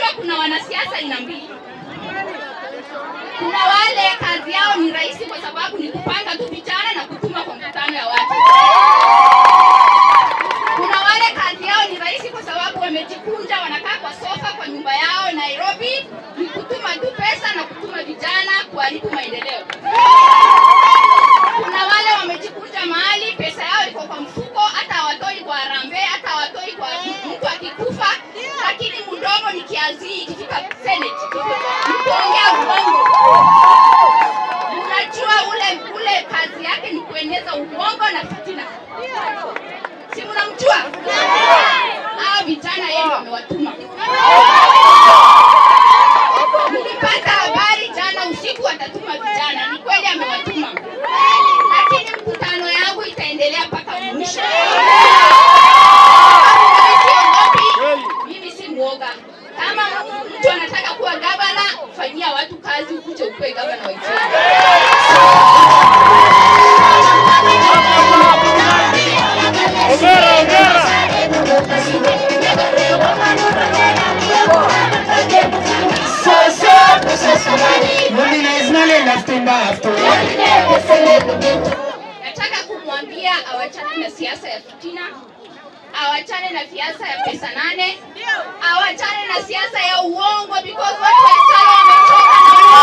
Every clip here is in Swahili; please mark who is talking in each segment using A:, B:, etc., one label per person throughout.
A: kuna wanasiasa aina mbili. Kuna wale kazi yao ni rahisi kwa sababu ni kupanga tu vijana na kutuma kwa mkutano ya watu. Kuna wale kazi yao ni rahisi kwa sababu wamejikunja, wanakaa kwa sofa kwa nyumba yao Nairobi, ni kutuma tu pesa na kutuma vijana kuharibu maendeleo. Kuna wale wamejikunja mahali, pesa yao iko kwa mfuko, hata hawatoi kwa harambee, hata hawatoi kwa mtu akikufa, lakini mdomo ni kiazi ikifika Senate, ni kuongea uongo. Unajua ule ule kazi yake ni kueneza uongo na fitina. Si mnamjua? Hao vijana yeye ndio amewatuma. Nilipata habari jana usiku atatuma vijana, ni kweli amewatuma, lakini mkutano yangu itaendelea mpaka mwisho. Siogopi, mimi si mwoga. Kama mtu anataka kuwa gavana, fanyia watu kazi, ukuje ukuwe gavana wa Itioli.
B: Hongera, hongera.
A: Nataka kumwambia awachane na siasa ya fitina, awachane na siasa ya pesa nane, awachane na siasa ya uongo because watu wa Isara wamechoka na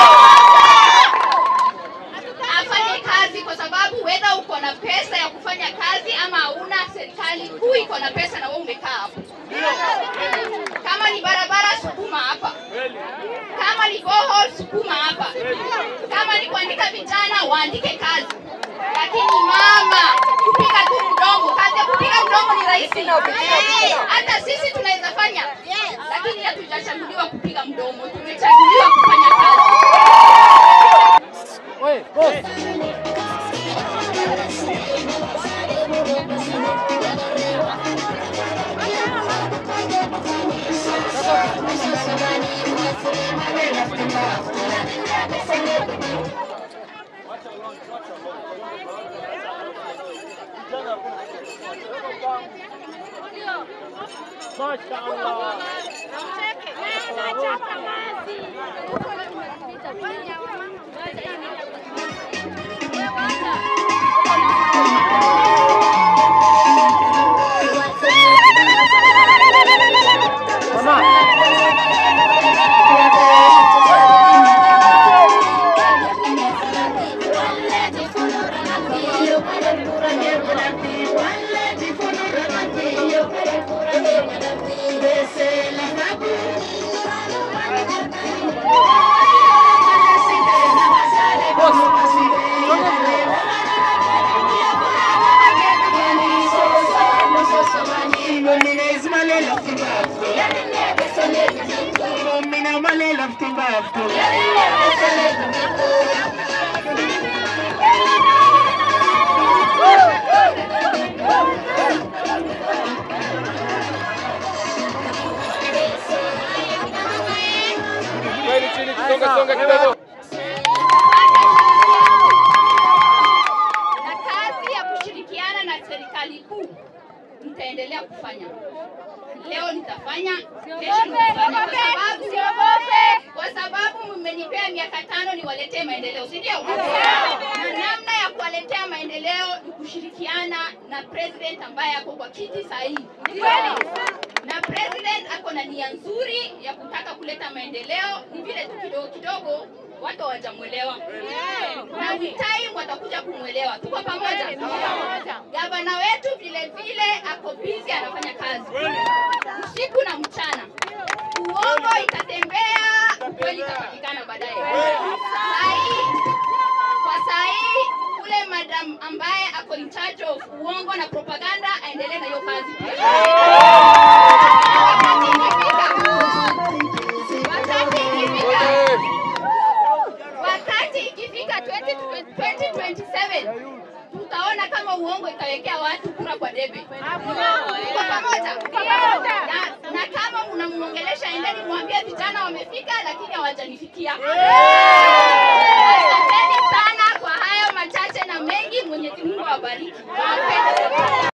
A: afanye kazi kwa sababu wedha uko na pesa ya kufanya kazi ama hauna, serikali kuu iko na pesa na wewe umekaa hapo. Kama ni barabara, sukuma hapa. Kama ni borehole, sukuma hapa. Kama ni kuandika vijana, waandike kazi. Lakini mama, kupiga tu mdomo, kazi ya kupiga mdomo ni rahisi. Hata sisi tunaweza fanya, lakini hatujachaguliwa kupiga mdomo, tumechaguliwa kufanya kazi.
B: Kweli chini, songa songa kidogo.
A: na kazi ya kushirikiana na serikali kuu nitaendelea kufanya. Leo nitafanya, kesho nitafanya, kwa sababu kwa sababu mmenipea miaka tano niwaletee maendeleo, si ndio? Na namna ya kuwaletea maendeleo ni kushirikiana na president ambaye ako kwa kiti sahihi, na president ako na nia nzuri ya kutaka kuleta maendeleo, ni vile tu kidogo kidogo watu hawajamwelewa na with time watakuja kumwelewa. Tuko pamoja? Gavana wetu vile vile ako busy anafanya kazi usiku na mchana. Uongo itatembea, ukweli itapatikana baadaye. Sahii kwa sahii ule madam ambaye ako in charge of uongo na propaganda aendelee na hiyo kazi pia. Wakati ikifika, wakati ikifika wakati ikifika 20 2027 tutaona kama uongo itawekea watu kura kwa debe. Tuko pamoja? Na, na kama mnamwongelesha, endeni mwambie vijana wamefika, lakini hawajanifikia. Asanteni sana kwa hayo machache na mengi. Mwenyezi Mungu awabariki. Nawapenda.